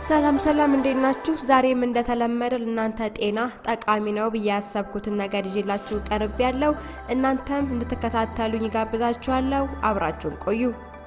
ሰላም ሰላም፣ እንዴት ናችሁ? ዛሬም እንደተለመደው ለእናንተ ጤና ጠቃሚ ነው ብዬ ያሰብኩትን ነገር ይዤላችሁ ቀርብ ያለው እናንተም እንድትከታተሉኝ ጋብዛችኋለሁ። አብራችሁን ቆዩ።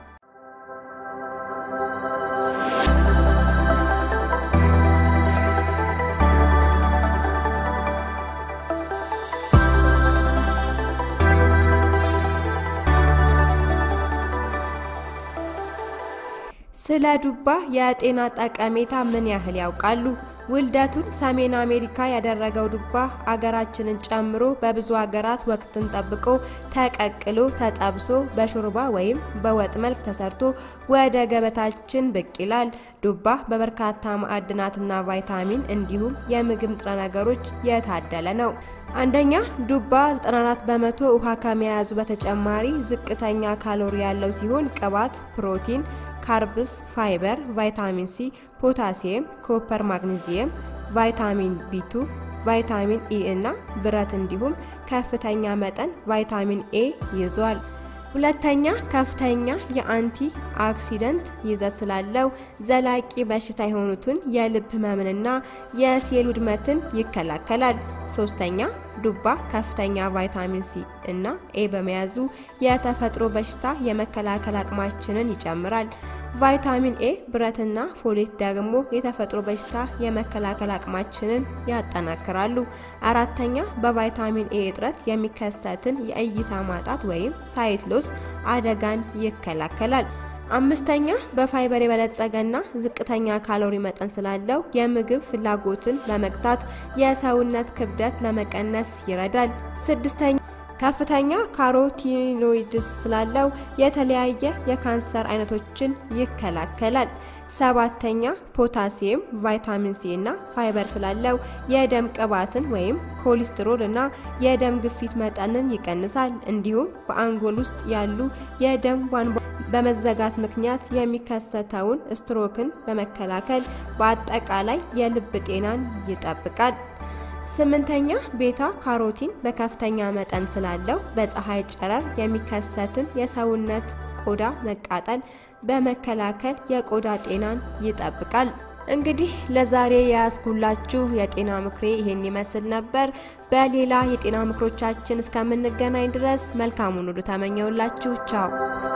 ስለ ዱባ የጤና ጠቀሜታ ምን ያህል ያውቃሉ? ውልደቱን ሰሜን አሜሪካ ያደረገው ዱባ አገራችንን ጨምሮ በብዙ ሀገራት ወቅትን ጠብቆ ተቀቅሎ ተጠብሶ በሾርባ ወይም በወጥ መልክ ተሰርቶ ወደ ገበታችን ብቅ ይላል። ዱባ በበርካታ ማዕድናትና ቫይታሚን እንዲሁም የምግብ ንጥረ ነገሮች የታደለ ነው። አንደኛ ዱባ 94 በመቶ ውሃ ከመያዙ በተጨማሪ ዝቅተኛ ካሎሪ ያለው ሲሆን ቅባት፣ ፕሮቲን ካርብስ፣ ፋይበር፣ ቫይታሚን ሲ፣ ፖታሲየም፣ ኮፐር፣ ማግኔዚየም፣ ቫይታሚን ቢቱ፣ ቫይታሚን ኢ እና ብረት እንዲሁም ከፍተኛ መጠን ቫይታሚን ኤ ይዟል። ሁለተኛ ከፍተኛ የአንቲ ኦክሲደንት ይዘት ስላለው ዘላቂ በሽታ የሆኑትን የልብ ህመምንና የሴል ውድመትን ይከላከላል። ሶስተኛ ዱባ ከፍተኛ ቫይታሚን ሲ እና ኤ በመያዙ የተፈጥሮ በሽታ የመከላከል አቅማችንን ይጨምራል። ቫይታሚን ኤ፣ ብረትና ፎሌት ደግሞ የተፈጥሮ በሽታ የመከላከል አቅማችንን ያጠናክራሉ። አራተኛ በቫይታሚን ኤ እጥረት የሚከሰትን የእይታ ማጣት ወይም ሳይት ሎስ አደጋን ይከላከላል። አምስተኛ በፋይበር የበለጸገና ዝቅተኛ ካሎሪ መጠን ስላለው የምግብ ፍላጎትን ለመግታት የሰውነት ክብደት ለመቀነስ ይረዳል። ስድስተኛ ከፍተኛ ካሮቲኖይድስ ስላለው የተለያየ የካንሰር አይነቶችን ይከላከላል። ሰባተኛ ፖታሲየም፣ ቫይታሚን ሲ እና ፋይበር ስላለው የደም ቅባትን ወይም ኮሌስትሮል እና የደም ግፊት መጠንን ይቀንሳል። እንዲሁም በአንጎል ውስጥ ያሉ የደም ቧንቧ በመዘጋት ምክንያት የሚከሰተውን ስትሮክን በመከላከል በአጠቃላይ የልብ ጤናን ይጠብቃል። ስምንተኛ ቤታ ካሮቲን በከፍተኛ መጠን ስላለው በፀሐይ ጨረር የሚከሰትን የሰውነት ቆዳ መቃጠል በመከላከል የቆዳ ጤናን ይጠብቃል። እንግዲህ ለዛሬ የያዝኩላችሁ የጤና ምክሬ ይሄን ይመስል ነበር። በሌላ የጤና ምክሮቻችን እስከምንገናኝ ድረስ መልካሙን ሁሉ ተመኘውላችሁ። ቻው